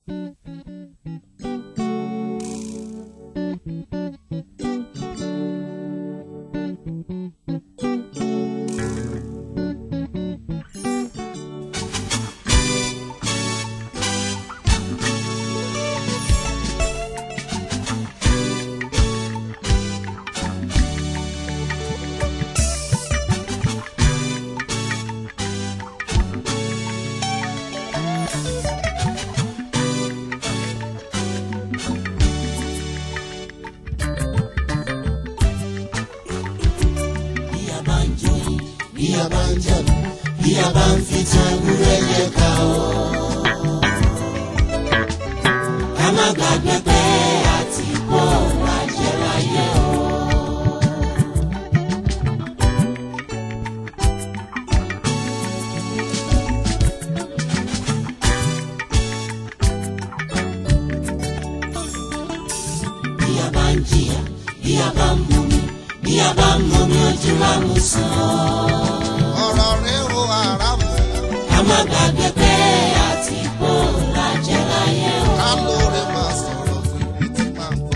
bí a bá ń joyin bí a bá ń jẹ̀bù bí a bá ń fi tan ewúrẹ́ yẹ ká o. ká má gbàgbé pé àti kó lajẹ́ láyé o. bí a bá ń jìyà bí a bá ń mumi bí a bá ń mumi ojú wa mú sàn án. ọ̀rọ̀ rẹ̀ o àràmù ká má gbàgbé pé àti kó lajẹ́ láyé o. ká lóore máa sọ̀rọ̀ fún ibi tí máa ń bọ̀.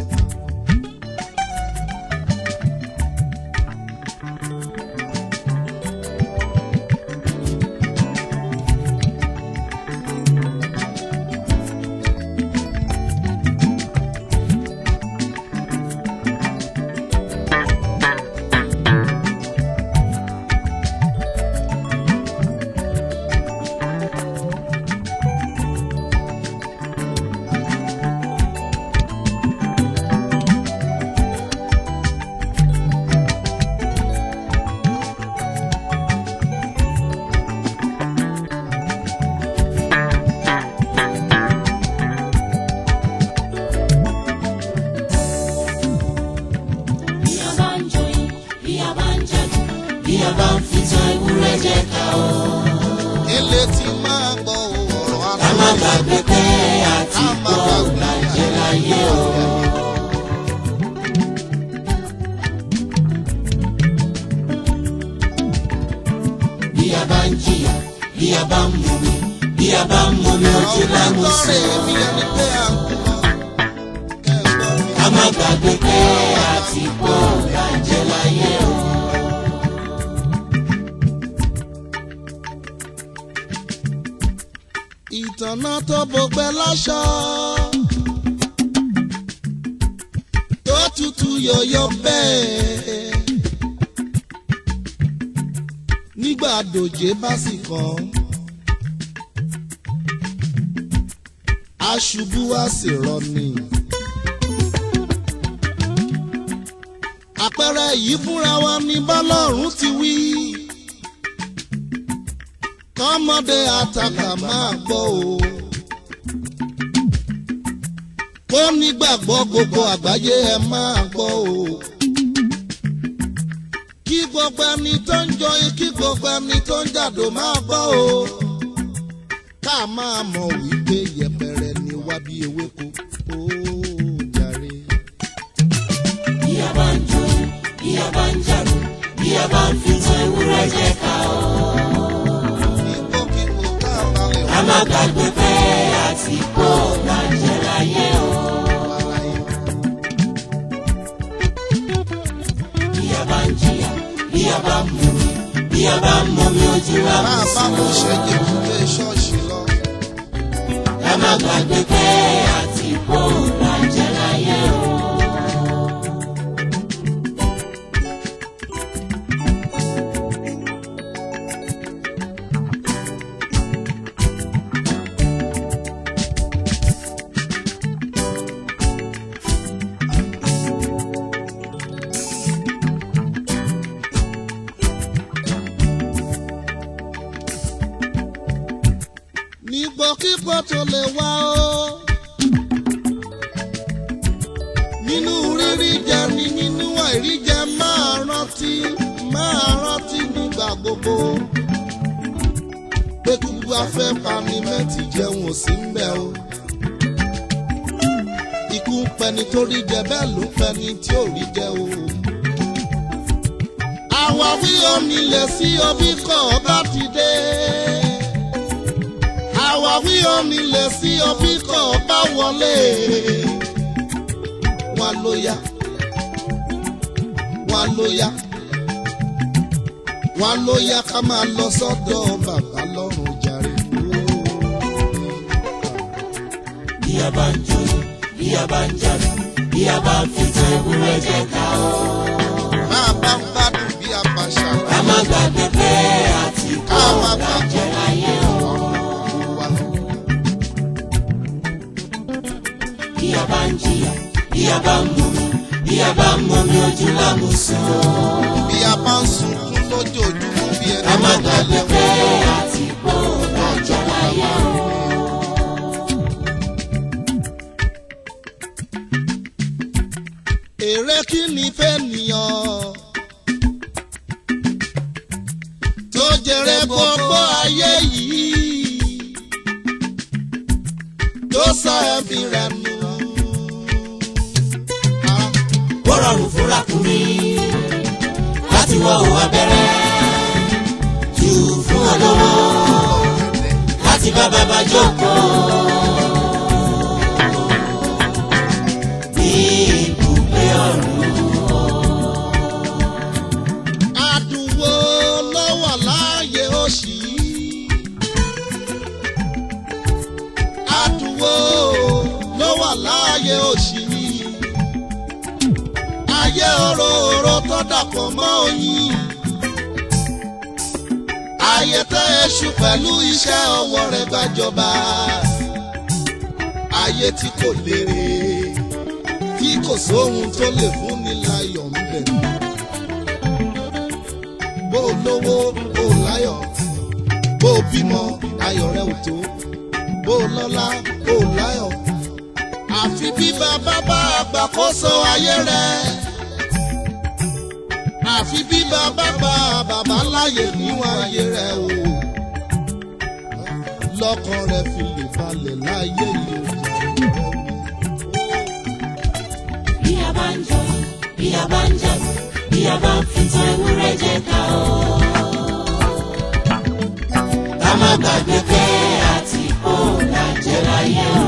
bí a bá ń joyin bí a bá ń jẹ̀bù bí a bá ń fi tan ewúrẹ́ jẹ ká o. ilé tí máa gbọ́ ọ̀rọ̀ ká má aláwọ̀ gbàgbé pé àti kó lajẹ́ láyé o. bí a bá ń jìyà bí a bá ń mumi bí a bá ń mumi ojú ọ̀rọ̀ lámú lọ́rẹ̀ sàn èmi án. ẹni pé à ń kú mọ́ kẹ́gbọ́n mi. ká má gbàgbé pé àti kó lajẹ́ láyé o. ìtànà tó bọgbẹ́ láṣọ tó tutù yọ̀yọ̀ bẹ́ẹ̀ nígbà dòjé bá sì kàn aṣubú á sì rọni. àpẹẹrẹ yìí fúnra wa ní bọ́lọ́run ti wí kọ́mọdé àtàkà máa gbọ́ o. kó nígbàgbọ́ gbogbo àgbáyé ẹ máa gbọ́ o. kí gbogbo ẹni tó ń jọyìn kí gbogbo ẹni tó ń jàdó máa gbọ́ o. ká máa mọ̀ wípé yẹpẹrẹ ni wá bí ewéko. ó jàre. bí a bá ń joyin bí a bá ń jẹ̀bù bí a bá ń fi tan ewúrẹ́ jẹ ká o. ipò kíkó tá a bá lè ká má gbàgbé pé àti kó lajẹ́ láyé o. wà láyé. bí a bá ń jìyà bí a bá ń mumi bí a bá ń mumi ojú wa bá mú a bá sàn mo án. ṣẹ́jẹ̀ kúlé ṣọ́ọ̀ṣì lọ. ká má gbàgbé pé àti kó lajẹ́ láyé o. nígbòkígbò tó lè wá o. nínú rírí jẹ ni nínú àìrí jẹ máa rántí máa rántí nígbà gbogbo. pé gbogbo afẹ́ pani mẹ́tì jẹun ò sí ń bẹ̀ o. ikú ń pẹni tó rí jẹ bẹ́ẹ̀ ló ń pẹni tí ò rí jẹ o. àwáwí onílẹ̀ sí ọbí kọ̀ ọ́ bá ti dé àwáwí onílẹ̀ sí ọbí kọ̀ wọlé wọn ló yá wọn ló yá wọn ló yá ká máa lọ sọ́dọ̀ bàbá lọ́rùn jàre. bí a bá ń jó bí a bá ń jáde bí a bá ń fi tan ewúrẹ́ jẹ ká o. máa bá ń gbádùn bí a bá ká ṣàlàyé má gbàgbé pé àti kó ká má bá lájẹ láyé o. wa. bí a bá ń jìyà bí a bá ń mumi bí a bá ń mumi ojú lámùsùn o. bí a bá ń sunkún lójoojúmọ́ bí ẹni ká má tó gbàgbé dalẹ̀ pé wọ́n. àti kó lájẹ láyé o. èrè kí ni fẹ́ nìyàn tó jèrè gbogbo ayé yìí tó sọ ẹ̀mí rẹ̀ nù. Ah, ó rọrùn fúnra kù mí láti wọ òwò abẹ́rẹ́ jù fún olówó láti bá bàbá jókòó. ní ibùgbé ọ̀run Adùn wo ló wà láàyè òṣì yìí? Adùn wo ló wà láàyè òṣì yìí? Ayé òróòró tó dàpọ̀ mọ́ oyin. Ayé tẹ́ èṣù pẹ̀lú iṣẹ́ ọwọ́ rẹ̀ gbàjọba. Ayé tí kò lérè, tí kò sóhun tó lè fún ni láyọ̀ ń bẹ̀ bó o lówó bó o láyọ̀ bó o bímọ ayọ̀ rẹ ò tó bó o lọ́lá bó o láyọ̀ àfi bí bàbá bá àgbàkóso ayé rẹ àfi bí bàbá bá bàbá láyè níwọ̀n ayé rẹ o lọ́kàn rẹ fi lè balẹ̀ láyé yìí o bí a bá ń jọ bí a bá ń jáde bí a bá ń fi tan ewúrẹ́ jẹ ká o. ká má gbàgbé pé àti kó lájẹ láyé o.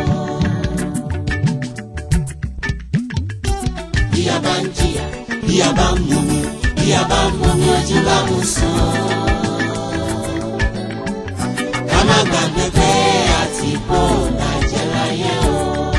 bí a bá ń jìyà bí a bá ń mumi bí a bá ń mumi ojú bá mú sùn. ká má gbàgbé pé àti kó lájẹ láyé o.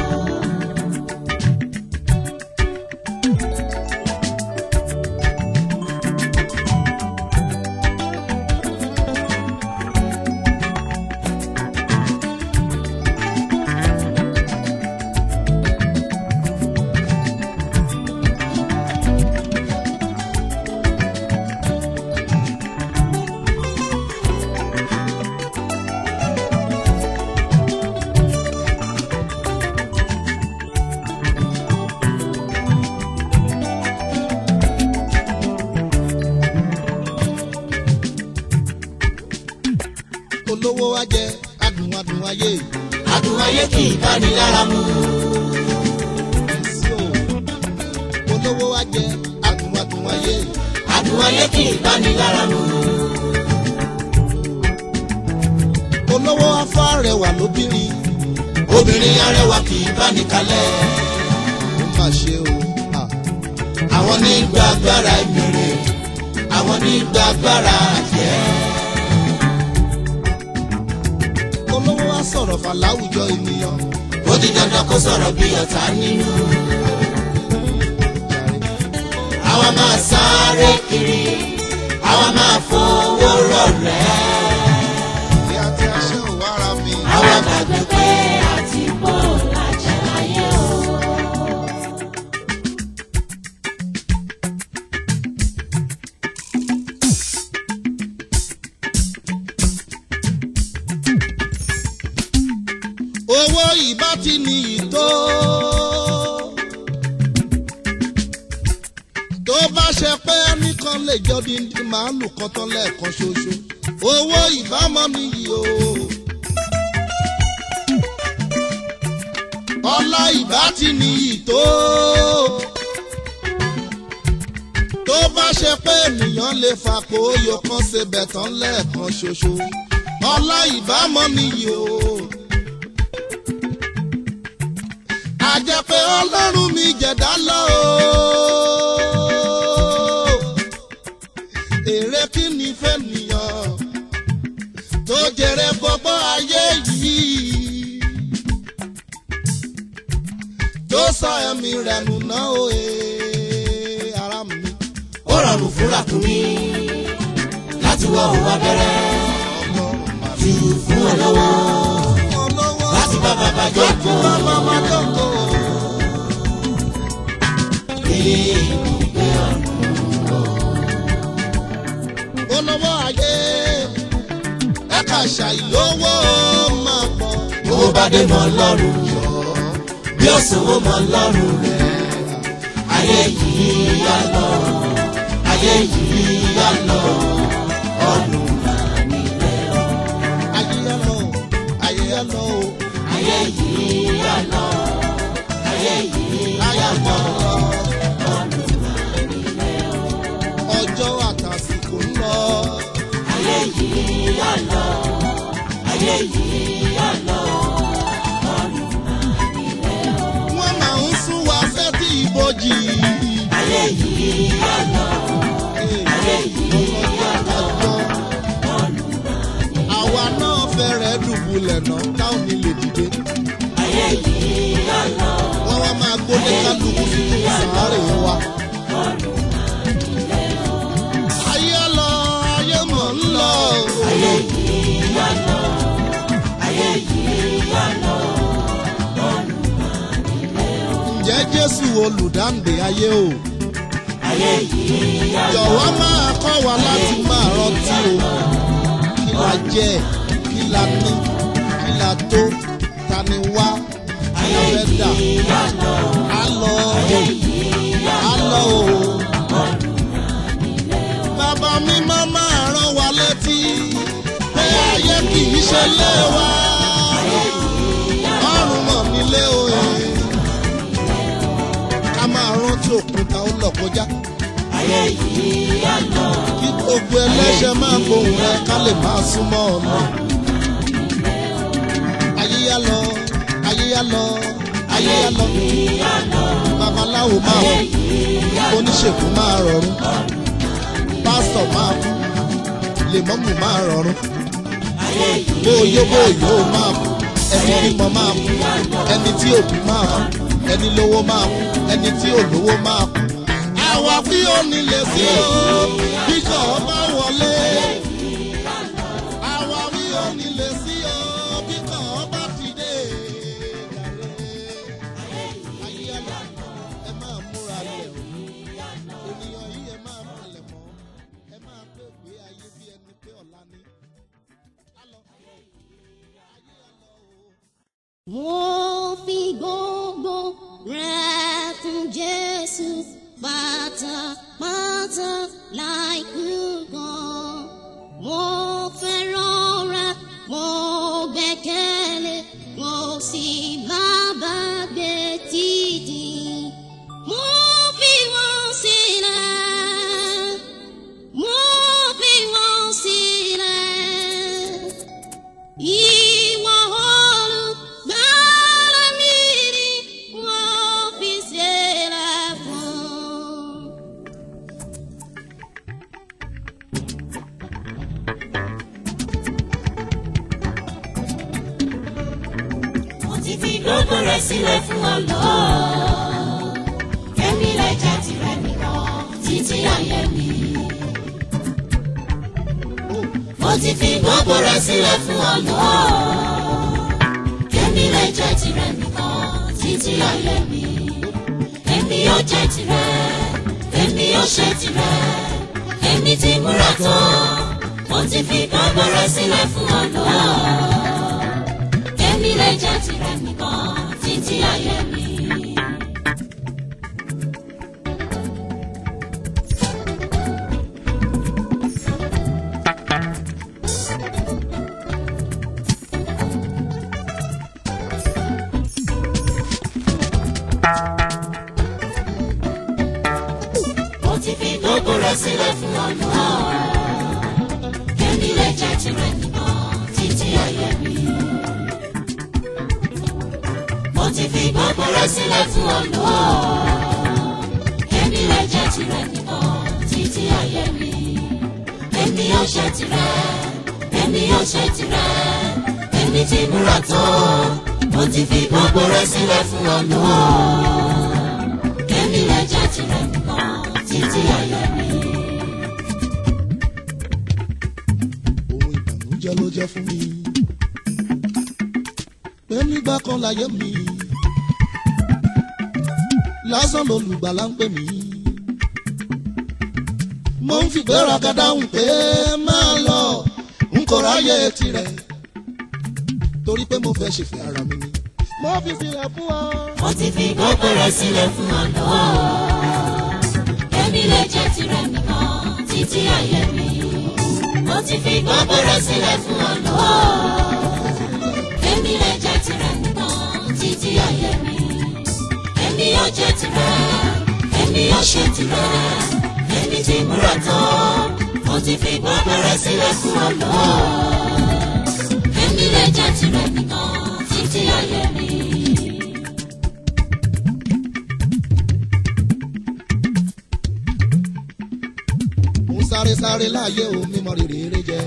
olówó wa jẹ adùn adùn ayé adùn ayé kì í bá ní lára mu. sí o olówó wa jẹ adùn adùn ayé adùn ayé kì í bá ní lára mu. olówó afá rẹwà lóbìnrin obìnrin arẹwà kì í bá ní kalẹ̀. ó mà ṣe o à, àwọn ní gba agbára ìbèrè àwọn ní gba agbára àjẹ́. olówó wa sọ̀rọ̀ fà láwùjọ ènìyàn ó di dandan kó sọ̀rọ̀ bí ọ̀tá nínú. àwa máa sáré kiri àwa máa fowó rọ̀rẹ́. bí a ti aṣẹ́ ò wára mi àwa gbàgbé pé àti bò lájẹ láyé o. owó ìbá ti ní ìtó tó bá ṣe pé ẹnìkan lè jọ díndín màálù kan tán lẹ́ẹ̀kan ṣoṣo owó ìbámọ́ nìyí o. ọlá ìbá ti ní ìtó tó bá ṣe pé ènìyàn lè fapò oyò kan ṣe bẹ̀tán lẹ́ẹ̀kan ṣoṣo ọlá ìbámọ́ nìyí o a jẹ́ pé ọlọ́run mi jẹ̀dá lọ o. èrè kí ni fẹ́nìyàn tó jèrè gbogbo ayé yìí tó sọ ẹ̀mí rẹ̀ nù náà o ee ara mi. ó rọrùn fún ràkúnmí láti wọ òun abẹ́rẹ́ ọlọ́run máa jù fún olówó olówó láti bá bàbá jẹ́ láti kó bá màmá jókòó. ibùgbé ọ̀run. olówó ayé ẹ̀ka ṣàìlówó máa pọ̀. owó bá dé mọ́ lọ́rùn yọ bí ó sanwó mọ́ lọ́rùn rẹ̀ ayé yìí yá lọ ayé yìí yá lọ ọ̀run máa nílẹ̀ o. ayé yá lọ ayé yá lọ o ayé yìí yá lọ ayé yìí ayé yá yá lọ lọ ọ̀run máa nílẹ̀ o. ọjọ́ àtàsìkò ń lọ. ayé yìí yá lọ ayé yìí yá lọ ọ̀run máa nílẹ̀ o. wọ́n máa ń sún wa sétí ìbòjì. ayé yìí yá lọ ayé yìí yá lọ ọ̀run máa nílẹ̀ o. àwa náà fẹ́rẹ̀ dùbúlẹ̀ náà táwọn ní lè dìde. ayé yìí yá lọ wọ́n wá máa gbóná kálukú sínú sàárè wa. ayé lọ ayé mọ̀ ń lọ. ayé yìí yá lọ ayé yìí yá lọ ǹjẹ́ jésù olùdáǹdè ayé o. ayé yìí yá lọ jọ̀wọ́ máa kọ́ wa láti máa rántí o. kí la jẹ́ kí la ní kí la tó ta ni wá kí la fẹ́ dà. yá lọ á lọ á lọ o. bàbá mi máa máa rán wa létí pé ayé kì í ṣe lé wa. ọrùn mọ̀ nílé o. ká máa rántí òkúta ó lọ kọjá. ayé yìí yá lọ kí gbogbo ẹlẹ́ṣẹ̀ máa gbóhùn rẹ ká lè máa súnmọ́ ọ̀nà. ayé yá lọ ayé yá lọ ayé yá lọ yá lọ babaláwo máa kú oníṣègùn máa rọrùn pásítọ̀ máa kú lèmọ́mù máa rọrùn ayé yìí bóyó bóyó máa kú ẹni bímọ máa kú ẹni tí òbí máa kú ẹni lówó máa kú ẹni tí ò lówó máa kú. àwa bí ó nílé sí o bí kò bá wọlé. àwa bí ó nílé sí o bí kò bá ti dé. ayé ẹlọ ẹ máa múra lẹ̀ o ènìyàn yìí ẹ máa palẹ̀ mọ́ ẹ máa pé gbé ayé bí ẹni pé ọ̀la ni. Á lọ. ayé ẹ lọ o. Mo fi gbogbo rẹ̀ fún Jésù pátápátá láìkú kan. Mo fẹ́ràn rẹ̀, mo gbẹ́kẹ̀lé, mo sì bàbá gbé títì. Mo fi wọ́n sílẹ̀, mo fi wọ́n sílẹ̀. Ìwọ olùgbàlà mi ni wọ́n fi sílẹ̀ fún. mo ti fi gbogbo rẹ̀ sílẹ̀ fún ọ lọ kẹ́mi lè jẹ́ tirẹ̀ nìkan títí ayé mi. mo ti fi gbogbo rẹ̀ sílẹ̀ fún ọ lọ kẹ́mi lè jẹ́ tirẹ̀ nìkan títí ayé mi. èmi yóò jẹ́ tirẹ̀ èmi yóò ṣe tirẹ̀ èmi ti múra tán mo ti fi gbogbo rẹ̀ sílẹ̀ fún ọ lọ èmi lè jẹ́ tirẹ̀ nìkan títí ayé mi. mo ti fi gbogbo rẹ̀ sílẹ̀ fún ọ̀nà èmi lè jẹ́ tirẹ̀ nìkan títí ayé mi. mo ti fi gbogbo rẹ̀ sílẹ̀ fún Olúwa. Èmi rẹ̀ jẹ́ tirẹ̀ nìkan títí ayé mi. Èmi yóò ṣe tirẹ̀, èmi yóò ṣe tirẹ̀. Èmi ti múra tán, mo ti fi gbogbo rẹ̀ sílẹ̀ fún Olúwa. Èmi rẹ̀ jẹ́ tirẹ̀ nìkan títí ayé mi. ohun ìbànújẹ́ ló jẹ́ fún mi. pé nígbà kan láyé mi lásán lolùgbàlà ń pè mí. mo ń fi gbéraga dáhùn pé máa lọ n kò ráyè tirẹ̀ torí pé mo fẹ́ ṣèfẹ́ ara mi ni. mo fi sílẹ̀ fún ọ. Mo ti fi gbogbo rẹ̀ sílẹ̀ fún Olúwa. Èmi lè jẹ́ tirẹ̀ nìkan títí ayé mi. Mo ti fi gbogbo rẹ̀ sílẹ̀ fún Olúwa. Èmi lè jẹ́ tirẹ̀ nìkan títí ayé mi. Èmi yóò jẹ́ tirẹ̀, èmi yóò ṣe tirẹ̀. Èmi ti múra tán, mo ti fi gbogbo rẹ̀ sílẹ̀ fún Olúwa. Èmi lè jẹ́ tirẹ̀ nìkan títí ayé mi. mo ń sáré sáré láàyè o mímọ rere eré jẹ.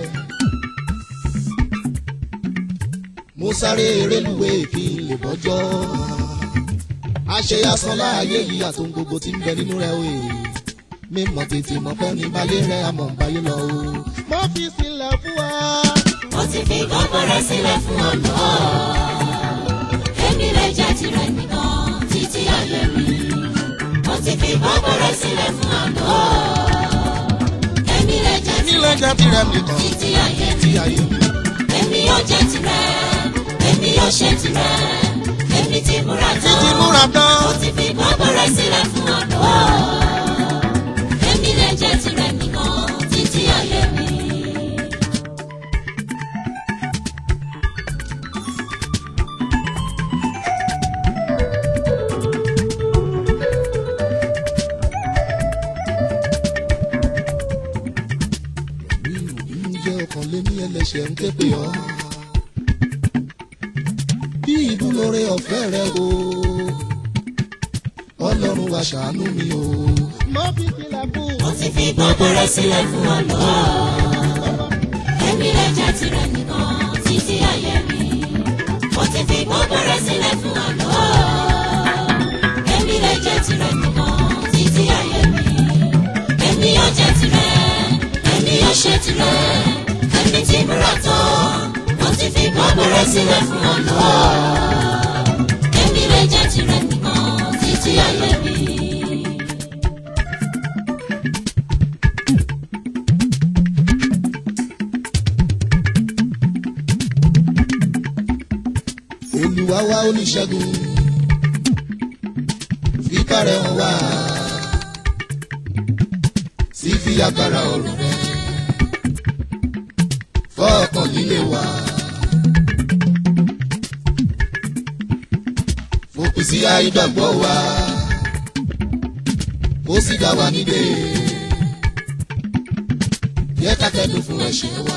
mo sáré eré lúwe kí n lè bọ́jọ́. àṣeyásán láàyè yìí àtòun gbogbo tí ń bẹ nínú rẹ o mímọ tètè mọ fẹ́ ní báyé rẹ àmọ̀ báyé lọ o. mo fi sílẹ̀ fún wa. Mo ti fi gbogbo rẹ̀ sílẹ̀ fún Olúwa. Èmi lè jẹ́ tirẹ̀ nìkan títí ayé mi. Mo ti fi gbogbo rẹ̀ sílẹ̀ fún Olúwa. Èmi lè jẹ́ nílẹ̀ tirẹ̀ jẹ́ tirẹ̀ nìkan títí ayé mi. tí ayé mi. Èmi yóò jẹ́ tirẹ̀, èmi yóò ṣe tirẹ̀. Èmi ti múra tán. títí múra tán. Mo ti fi gbogbo rẹ̀ sílẹ̀ fún Olúwa. Èmi lè jẹ́ tirẹ̀ nìkan títí ayé mi. ǹjẹ́ ọkàn lé ní ẹlẹ́ṣẹ̀ ń ké pè ọ́. bí ìdúlóore ọ̀fẹ́ rẹ o ọlọ́run wa ṣàánú mi o. mo fi sílẹ̀ fún. Mo ti fi gbogbo rẹ̀ sílẹ̀ fún Olúwa. Èmi lè jẹ́ tirẹ̀ nìkan títí ayé mi. Mo ti fi gbogbo rẹ̀ sílẹ̀ fún Olúwa. Èmi lè jẹ́ tirẹ̀ nìkan títí ayé mi. Èmi yóò jẹ́ tirẹ̀, èmi yóò ṣe tirẹ̀. Èmi ti múra tán, mo ti fi gbogbo rẹ̀ sílẹ̀ fún Olúwa. Èmi lè jẹ́ tirẹ̀ nìkan títí ayé mi. olùwà wa oníṣègùn fipá rẹ̀ hàn wá sí fi agbára ọ̀rọ̀ rẹ̀ fọ́ọ̀kan líle wá. fòpin sí àìgbàgbọ́ wa kó sì dá wa nídè yẹ ká kẹ́dùn fún ẹ̀ṣẹ̀ wa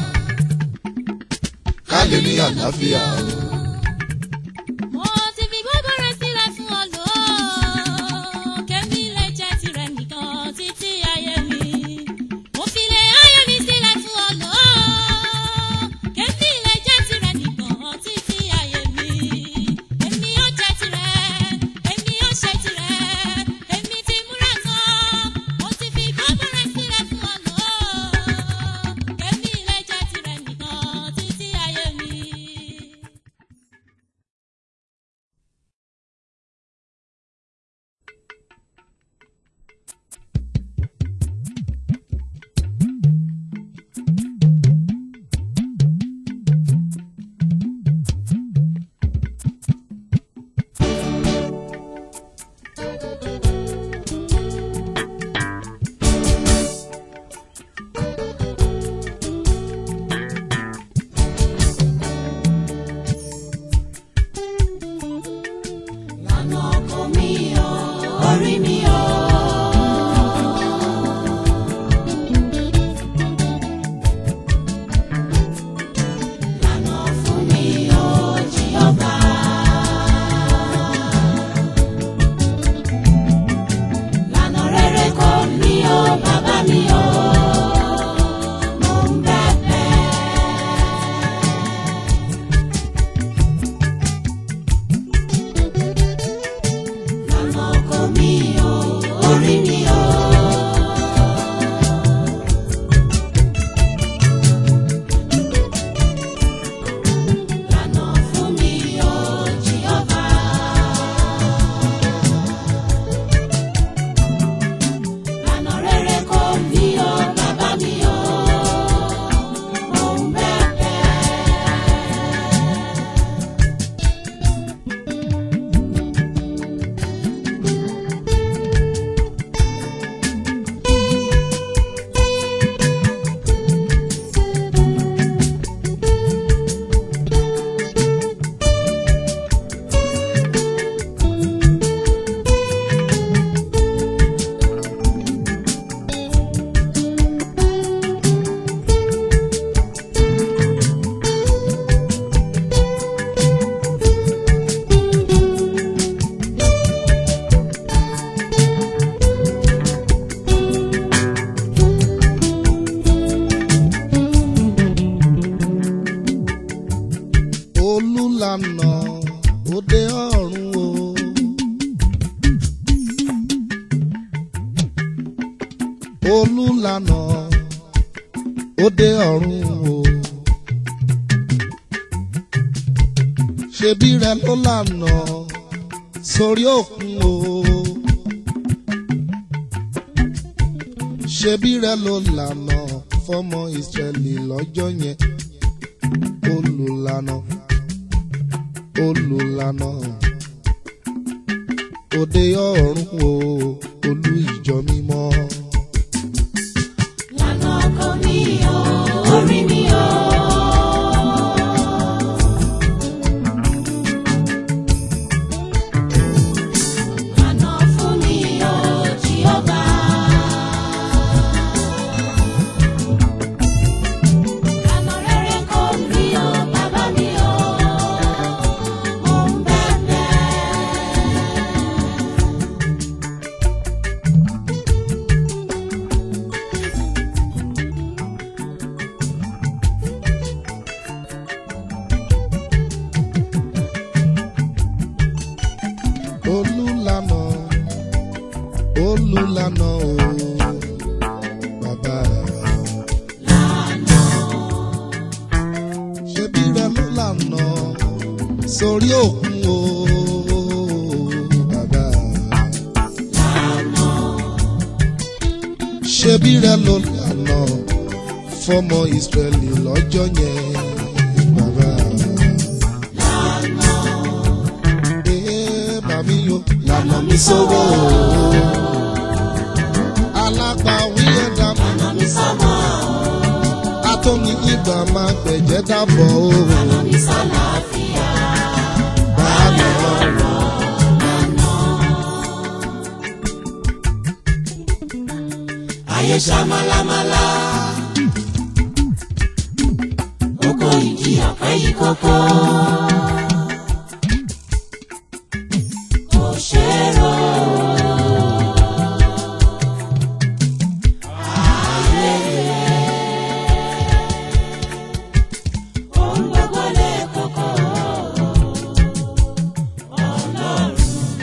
ká lè ní àlàáfíà o. Mo ti fi gbogbo rẹ̀ sílẹ̀ fún Olúwa. Kẹ́mi lè jẹ́ tirẹ̀ nìkan títí ayé mi. Mo fi lè ayé mi sílẹ̀ fún Olúwa. Kẹ́mi lè jẹ́ tirẹ̀ nìkan títí ayé mi. Èmi yóò jẹ́ tirẹ̀, èmi yóò ṣe tirẹ̀. Èmi ti múra tán. Mo ti fi gbogbo rẹ̀ sílẹ̀ fún Olúwa. Kẹ́mi lè jẹ́ tirẹ̀ nìkan títí ayé mi. òde ọ̀run o. ṣebí rẹ ló lànà sórí òkun o. ṣebí rẹ ló lànà fọmọ ìsírẹ́lì lọ́jọ́ yẹn olùlànà olùlànà òde ọ̀run o olú ìjọ mímọ́. lànà ọkọ mi o orí mi o. lànà fún mi o Jèhófà. lànà rere kò rí o bàbá mi o. mo ń bẹ̀bẹ̀. olùlànà olùlànà o bàbá. ṣebí rẹ ló lànà sórí òkun o bàbá. ṣebí rẹ ló lànà fọmọ ìsírẹ́lì lọ́jọ́ yẹn bàbá. Ee, bàmí yo lànà mi sọ́wọ́ o. alágbàwí ẹ̀dá mi lànà mi sọ́mọ́ atómi ìgbà máa gbẹ̀jẹ̀ dábọ̀ o. lànà mi sálàáfíà. bàmí ọ̀rọ̀. ayé ṣá málámálá. oko ìdí ọ̀pẹ yìí kókó. kò ṣe é rò. Ohun gbogbo lè kókó. Ọlọ́run.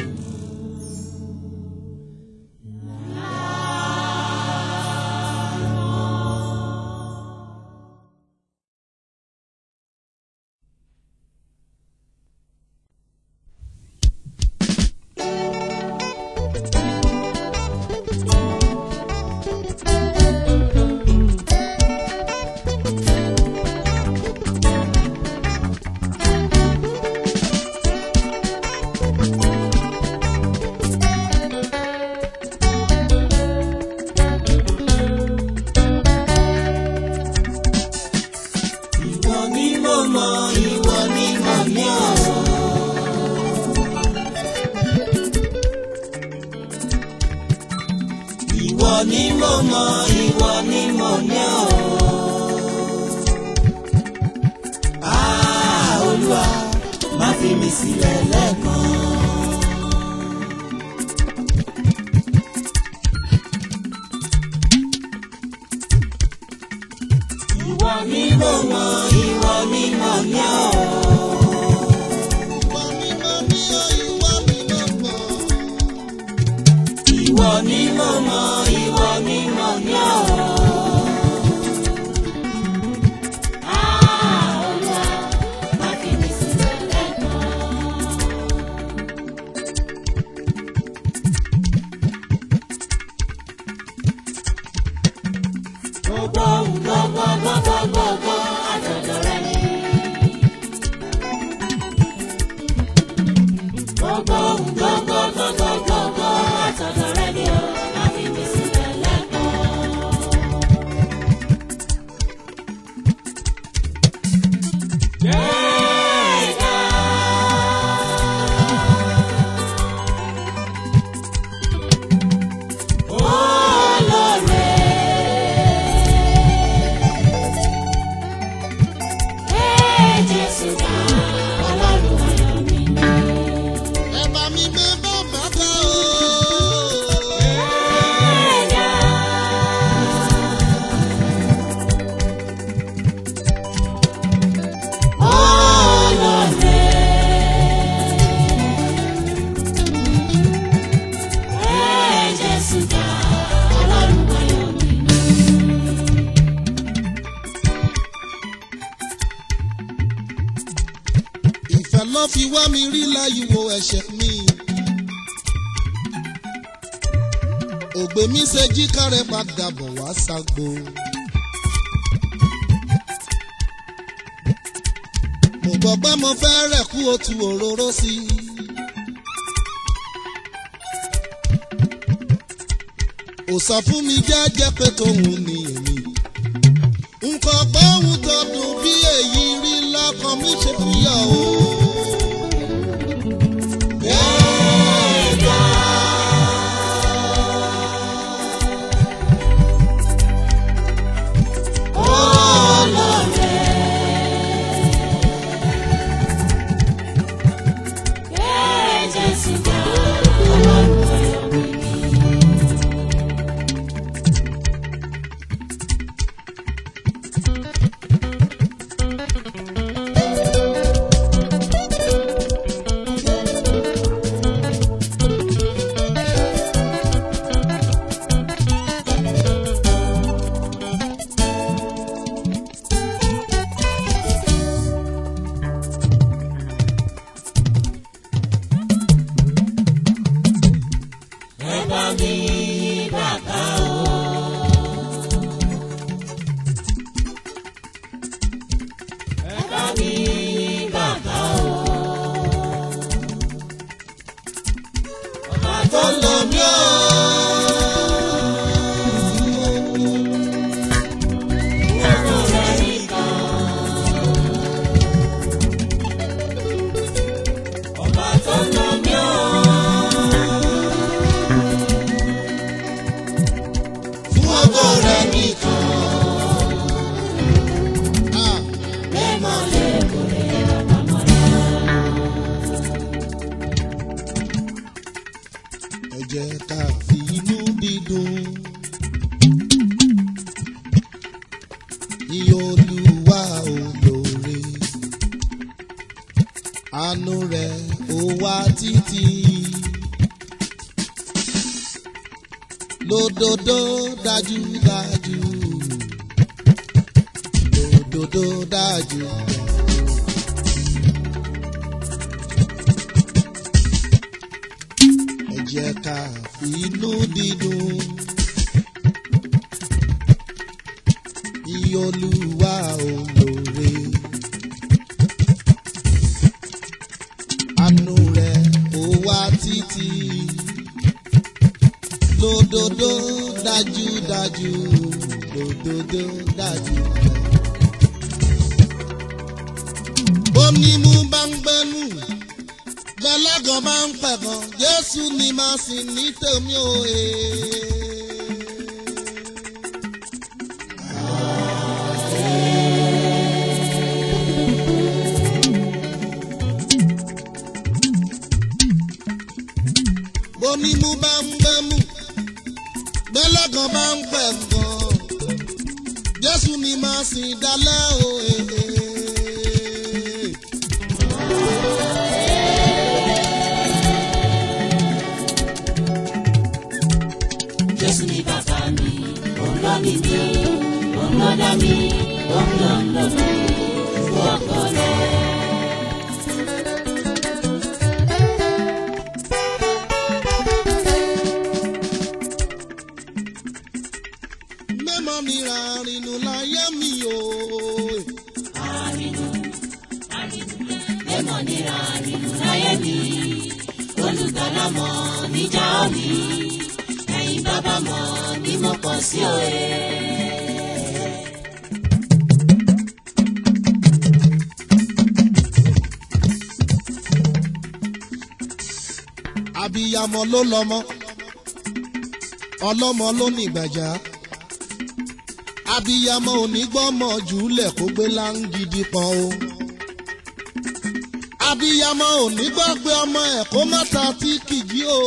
Ìwọ ni mo mọ̀, ìwọ ni mo ní o. Ìwọ ni mo mọ̀, ìwọ ni mo ní o. Ah, Olúwa, má fi mi sílẹ̀ lẹ́ẹ̀kan. Ìwọ ni mo mọ̀, ìwọ ni mo ní o. Ìwọ ni mo ní o, ìwọ ni mo mọ̀. Ìwọ ni mo mọ̀, ìwọ ni mo ní o. Ah, Olúwa, má fi mi sílẹ̀ lẹ́ẹ̀kan. Gbogbo ohun gbogbo gbogbo gbogbo àtọ̀dọ̀ rẹ ni. Gbogbo ohun gbogbo gbogbo gbogbo àtọ̀dọ̀ rẹ ni o. Má fi mi sílẹ̀ lẹ́ẹ̀kan. Gbẹ̀gà. Olóore. Ẹ Jésù ká, Ọlọ́run ayọ̀ mi. Ẹ bá mi gbé bá yíwo ẹ̀ṣẹ̀ mi. ògbé mi ṣe jí kárẹ̀ padà bọ̀ wá ságbo. mo gbọ́ pé mo fẹ́ rẹ̀ kú otu òróró sí i. ò sọ fún mi jẹ́jẹ́ pé tòun ni èmi. nǹkan gbóhùn tó dùn bí èyí rí lọ́kàn mi ṣe fi yọ o. Gbẹ̀gà. Ọlọ́rẹ̀. Gbé Jésù ga, Ọlọ́run ayọ̀ mi ni. Ẹ bá mi bàbá o. Ẹ bá mi bàbá o. Ọba tó lọ mí o. Ẹ̀rọ rẹ̀ nìkan. Ọba tó lọ mí o. fún ọgọ́ rẹ̀ nìkan. Ah. Lẹ́mọ̀ lè kórè bàbá mọ́ra. ẹ jẹ́ ká fi inú dídùn. Iye olúwa olóore. Àánú rẹ̀ ó wá títí. Lódodo dájúdájú. Lódodo dájú. Ẹ jẹ́ ká fi inú dídùn. Iye olúwa olóore. Àánú rẹ̀ ó wá títí. Lódodo dájúdájú. Lódodo dájú. Bónímú bá ń gbẹ́nu gbẹlẹ́gàn máa ń pẹ̀gàn jésù ni màá sìn ní tèmi ò he. bonímú bá ń gbẹ́mú gbẹlẹ́gàn máa ń pẹ̀gàn jésù ni màá sìn dálẹ́ ò he. Jésù ni bàbá mi, òun ló ní mi, òun ló dá mi, òun ló ń lò mí fún ọkọ rẹ̀. mẹ́mọ́ mi ra rìnnù láyé mi o. Àrìnù, àrìnù, lẹ́mọ̀ nira àrìnù láyé mi, olùgbàlà mọ̀ níjà mi, ẹ̀yin bàbá mọ̀ ní mo kọ̀ sí òye. abiyamọ ló lọmọ ọlọ́mọ ló ní ìgbàjá abiyamọ onígbọ́mọ jùlẹ̀ kó gbé láńgídí pọn o abiyamọ onígbàgbé ọmọ ẹ̀ kó má ta tí kìjí o.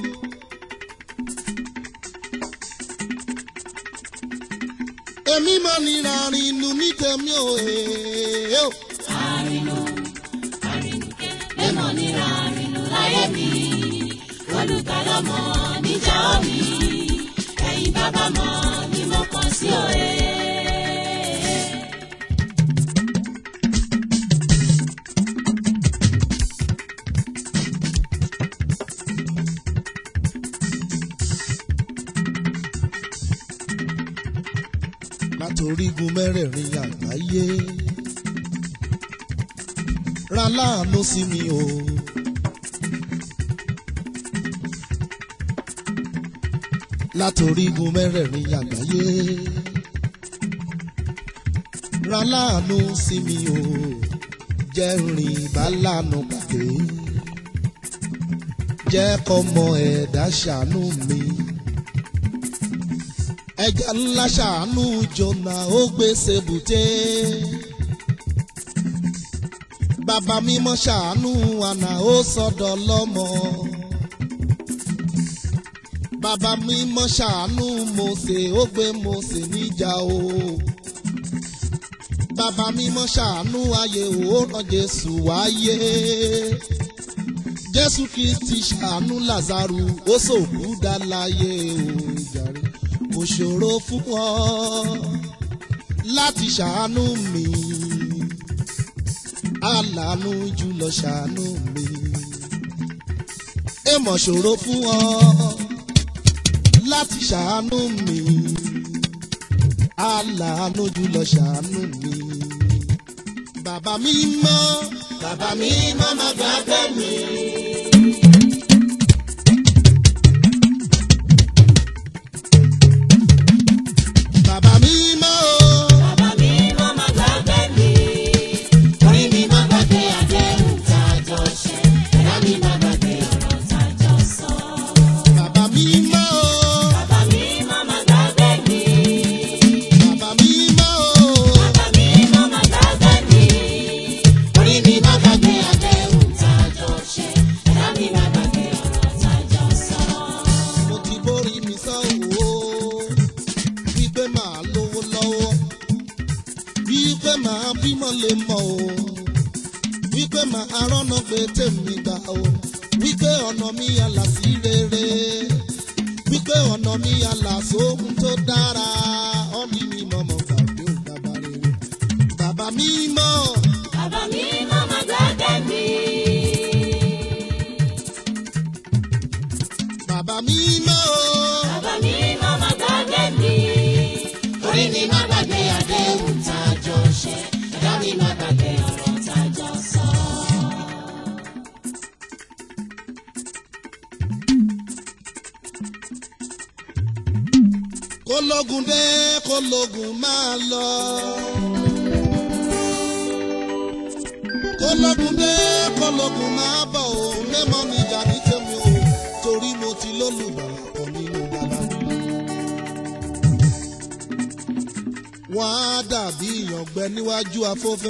èmi mọ̀ nira rinu ní tèmi ò èèyàn o. Àrìnù, àrìnù, lẹ́mọ̀ nira àrìnù láyé mi, olùgbàlà mọ̀ níjà mi, ẹ̀yin bàbá mọ̀ ní mo kọ̀ sí òye. látorígun mẹ́rẹ̀ẹ̀rin àgbáyé ra láàánú sí mi o. látorígun mẹ́rẹ̀ẹ̀rin àgbáyé ra láàánú sí mi o jẹ́ rìn bá lànà pàdé jẹ́ kọ́mọ ẹ̀dá ṣàánú mi ẹja ńlá ṣàánú jọ̀nà ó gbèsè bùté bàbá mímọ́ ṣàánú àná ó sọ̀dọ̀ lọ́mọ bàbá mímọ́ ṣàánú Mósè ó gbé Mósè níjà o bàbá mímọ́ ṣàánú ayé ó rán Jésù wáyé Jésù Kristi ṣàánú Lázárù ó sòkú dá láyé o jàre kò ṣòro fún ọ láti ṣàánú mi aláàánú jùlọ ṣàánú mi èèmọ̀ ṣòro fún ọ láti ṣàánú mi aláàánú jùlọ ṣàánú mi bàbá mi mọ́ Bàbá mi má má gbàgbé mi. bàbá mi mọ́ o. Bàbá mi má má gbàgbé mi. Orí mi má gbàgbé àdéhùn tá a jọ ṣe. Ẹ̀dá mi má gbàgbé ọ̀rọ̀ tá a jọ sọ. bàbá mi mọ́ o. Bàbá mi má má gbàgbé mi. bàbá mi mọ́ o. Bàbá mi má má gbàgbé mi. Orí mi má gbàgbé àdéhùn tá a jọ ṣe. Ẹ̀dá mi má gbàgbé ọ̀rọ̀ tá a jọ sọ. mo ti borí mi sọ o wípé màá lówó lọ́wọ́ wípé màá bímọ lè mọ o wípé màá rọ́nà gbé tèmi gbà o wípé ọ̀nà mi àlà sí rere wípé ọ̀nà mi àlà sóhun tó dára ọ̀nì mi mọ̀mọ́ gbàgbé ò bàbá rere bàbá mi mọ̀ Bàbá mi má má gbàgbé mi. bàbá mi mọ̀ o. Bàbá mi má má gbàgbé mi. Orí mi má gbàgbé àdéhùn tá a jọ ṣe. Ẹ̀dá mi má gbàgbé ọ̀rọ̀ tá a jọ sọ. kólógun dé kólógun máa lọ. kólógun dé kólógun máa bọ̀ o mẹ́mọ́ mi jà ní tèmi o torí mo ti lólùbàlà kan nínú bàbá mi. wọ́n á dàbí ìyàngbẹ níwájú afọ́fẹ́.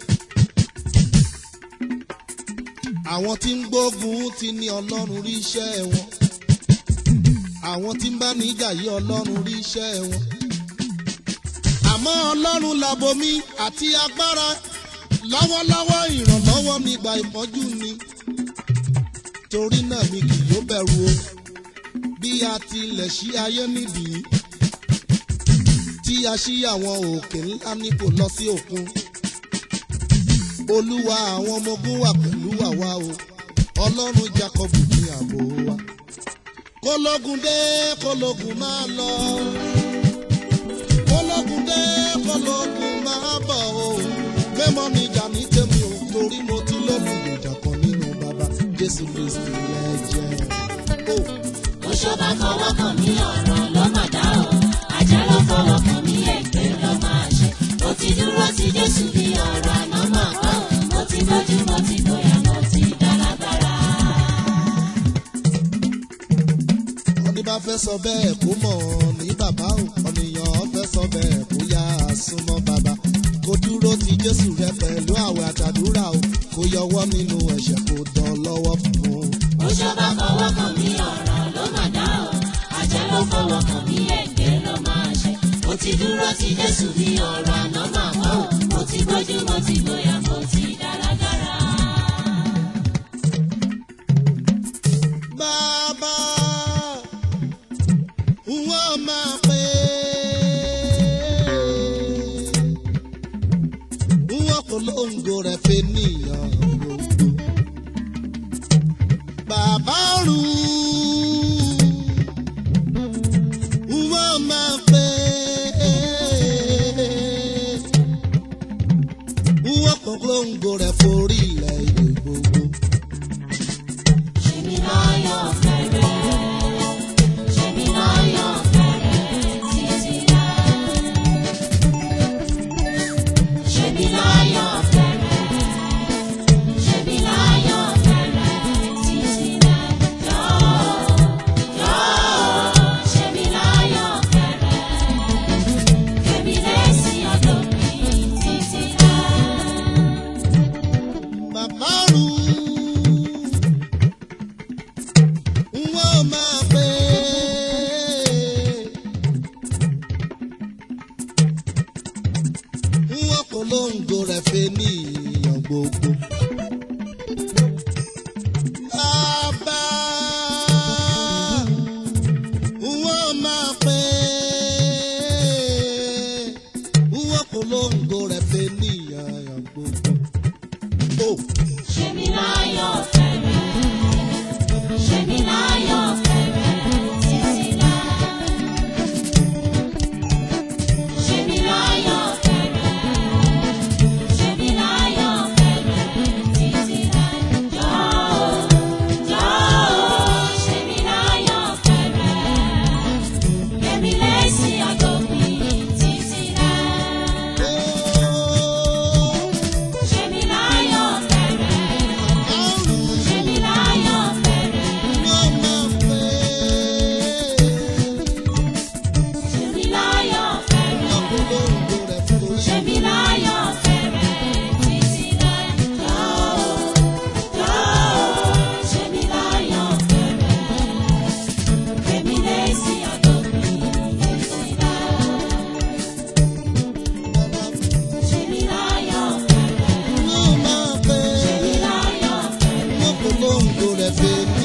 àwọn tí ń gbógun ti ní ọlọ́run rí iṣẹ́ wọn àwọn tí ń bá níjà yí ọlọ́run rí iṣẹ́ wọn. àmọ́ ọlọ́run làbomi àti agbára lọ́wọ́lọ́wọ́ ìrànlọ́wọ́ nígbà ìpọ́njú ni. torí náà mi kì yóò bẹ̀rù o bí a tilẹ̀ ṣí ayé nídìí tí a ṣí àwọn òkè ńlá ní kò lọ sí òkun. olúwa àwọn ọmọ ogun wà pẹ̀lú àwa o ọlọ́run Jákọ́bù ní ààbò wa kólógun dé kólógun máa lọ kólógun dé kólógun máa bọ̀ o mẹ́mọ́ mi jà ní tèmi o torí mo ti lólùgbèjà kan nínú bàbá Jésù Kristi lẹ́jẹ̀ o. Oṣó bá fọwọ́ kàn mí ọ̀rọ̀ ló mà dá o. Ajá ló fọwọ́ kàn mí ègbé ló máa ṣe. Mo ti dúró ti Jésù bí ọ̀rọ̀ àná máa kọ́. Mo ti gbójú mo ti gbóyà mo ti dálágbára. ọdún bá fẹ́ sọ bẹ́ẹ̀ kó mọ̀ ọ́ ní bàbá o ọ̀nìyàn fẹ́ sọ bẹ́ẹ̀ kó yá a súnmọ́ bàbá kó dúró ti Jésù rẹ pẹ̀lú àwẹ̀ àtàdúrà o kó yọwọ́ nínú ẹ̀ṣẹ̀ kó dán lọ́wọ́ fún un. Oṣó bá fọwọ́ kàn mí ọ̀rọ̀ ló mà dá o. Ajá ló fọwọ́ kàn mí ègbé ló máa ṣe. Mo ti dúró ti Jésù bí ọ̀rọ̀ àná máa kọ́. Mo ti gbójú mo ti gbóyà mo ti dálágbára. Bàbá wọ́n máa pè é. Wọ́n kò lóńgò rẹ̀ fẹ́ níyàn gbogbo. Bàbá rú. Wọ́n máa pè é. tèmi